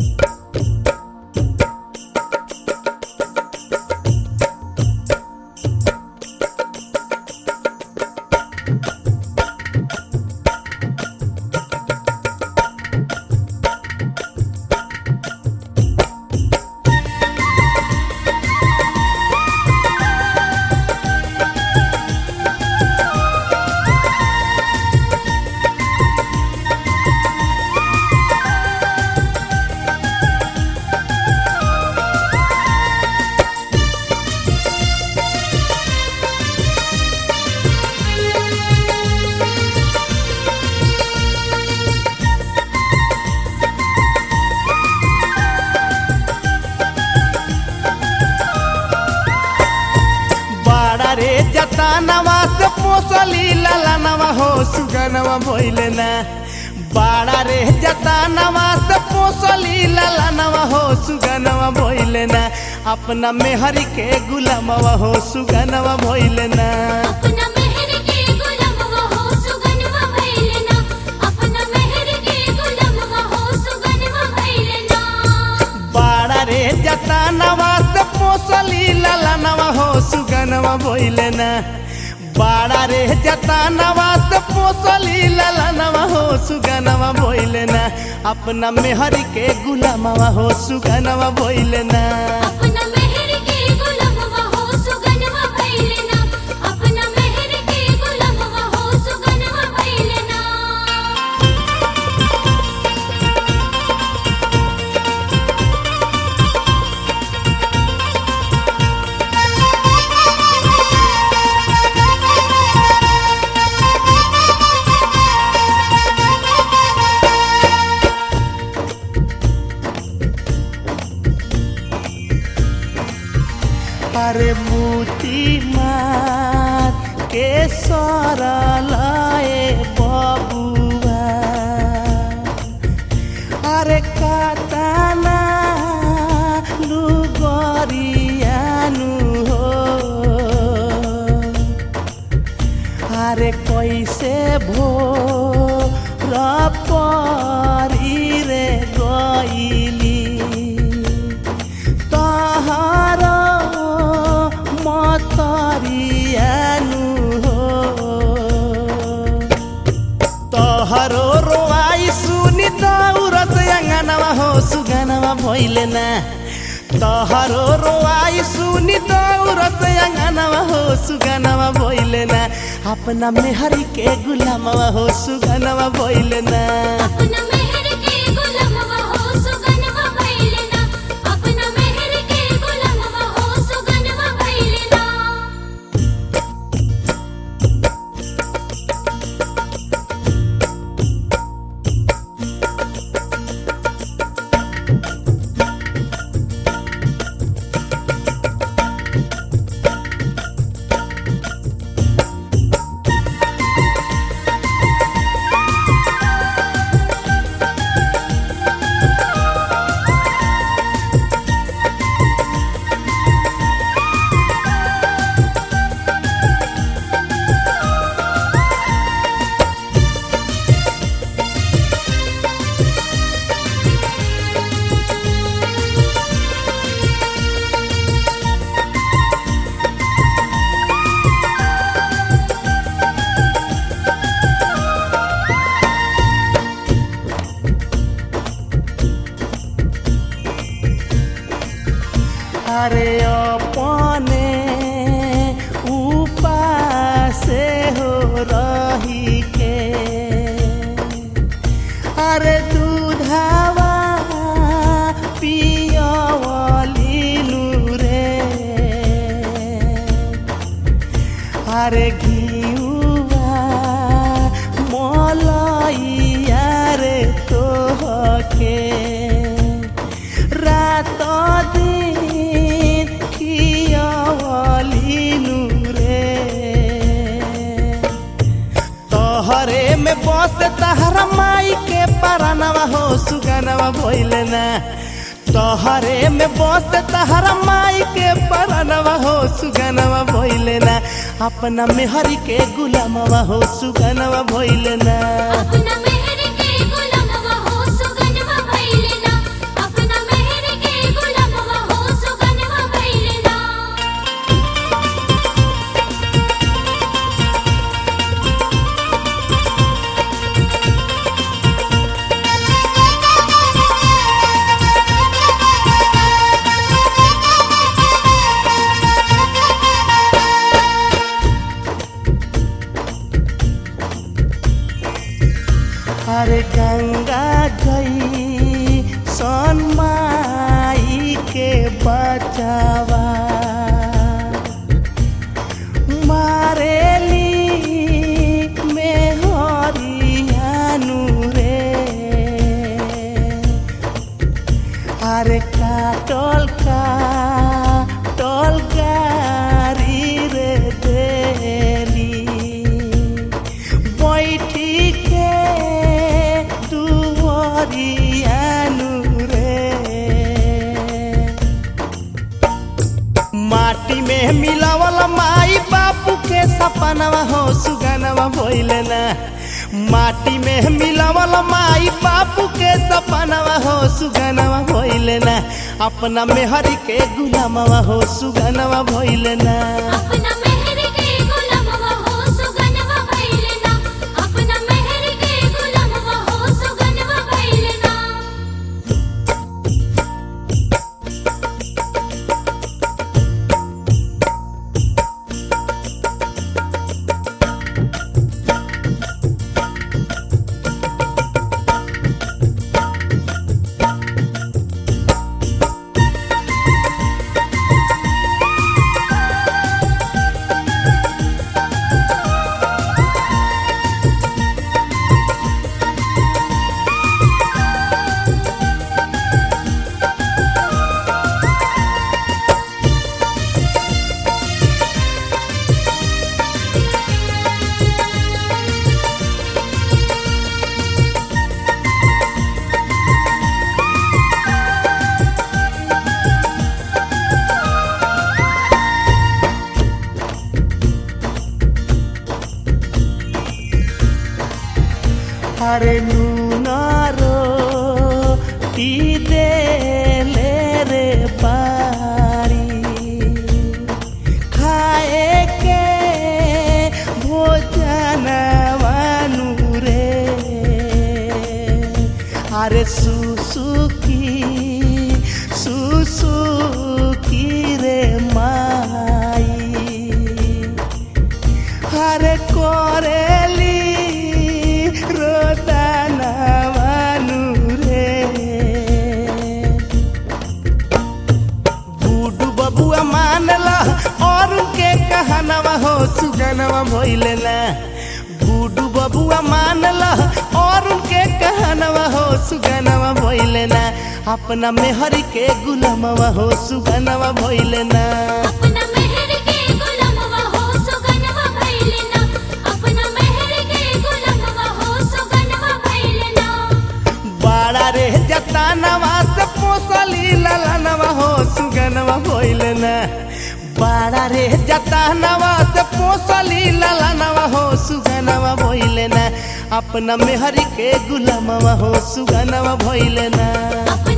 बाड़ा रे जतानवा से पोसली ललनवा हो सुगनवा भइले ना बाड़ा रे जतानवा से पोसली ललनवा हो सुगनवा भइले ना अपना मेहरी के गुलामवा हो सुगनवा भइले ना अपना मेहर के गुलामवा हो सुगनवा भइलना अपना मेहर के गुलामवा हो सुगनवा भइलना बाड़ा रे जतानवा से पोसली ललनवा हो सुगनवा भइले ना बाड़ा रे जतानवा से पोसली ललनवा हो सुगनवा भइले ना अपना मेहरी के गुलामवा हो सुगनवा भइले ना अपना मेहर के गुलामवा हो सुगनवा भइलना अपना मेहर के गुलामवा हो सुगनवा भइलना अरे मोती मार के सरलाए बबुआ अरे काताना लुगरियानु हो अरे कैसे भो र परी रे गइली तहर मतरियानु हो तहरो रोआई सुनि दौरस अङ्गनवा हो सुगनवा भइले ना तहरो रोआई सुनि दौरस अङ्गनवा हो सुगनवा भइले ना अपना मेहरी के गुलामवा हो सुगनवा भइले ना अपना मेहर के गुलामवा हो सुगनवा भइलना अपना मेहर के गुलामवा हो सुगनवा भइलना अरे अपने उपासे हो रही के अरे दूधावा पियवलीनु रे अरे घिउवा मलैया रे तोहके रात दिन खियवलीनु रे तोहरे में बस तहरा माई के परानवा हो सुगनवा भइले ना तोहरे में बस तहरा माई के परानवा हो सुगनवा भइले ना अपना मेहरी के गुलामवा हो सुगनवा भइले ना अपना मेहर के गुलामवा हो सुगनवा भइलना अपना अरे काटल का टल गारी रे देली बैठी के दुवरियानु रे माटी में मिलावल माई बापू के सपनवा हो सुगनवा भइले ना माटी में मिलावल माई बापू के सपनवा हो सुगनवा भइले ना अपना मेहरी के गुलामवा हो सुगनवा भइले ना अपना मेहर के गुलामवा हो सुगनवा भइलना अपना मेहर के गुलामवा हो सुगनवा भइलना अरे नूनारो ती दे ले रे बारी खाए के भोजन वानु रे अरे सुसुकी सुसुकी रे माई हरे कोरेली रोदना मानु रे बूडू बबुआ मानला और के कहनवा हो सुगनवा भइले ना बूडू बबुआ मानला और के कहनवा हो सुगनवा भइले ना अपना मेहरी के गुलामवा हो सुगनवा भइले ना अपना मेहर के गुलामवा हो सुगनवा भइलना अपना मेहर के गुलामवा हो सुगनवा भइलना बाड़ा रे जतानवा से पोसली ललनवा हो सुगनवा भइले ना बाड़ा रे जतानवा से पोसली ललनवा हो सुगनवा भइले ना अपना मेहरी के गुलामवा हो सुगनवा भइले ना अपना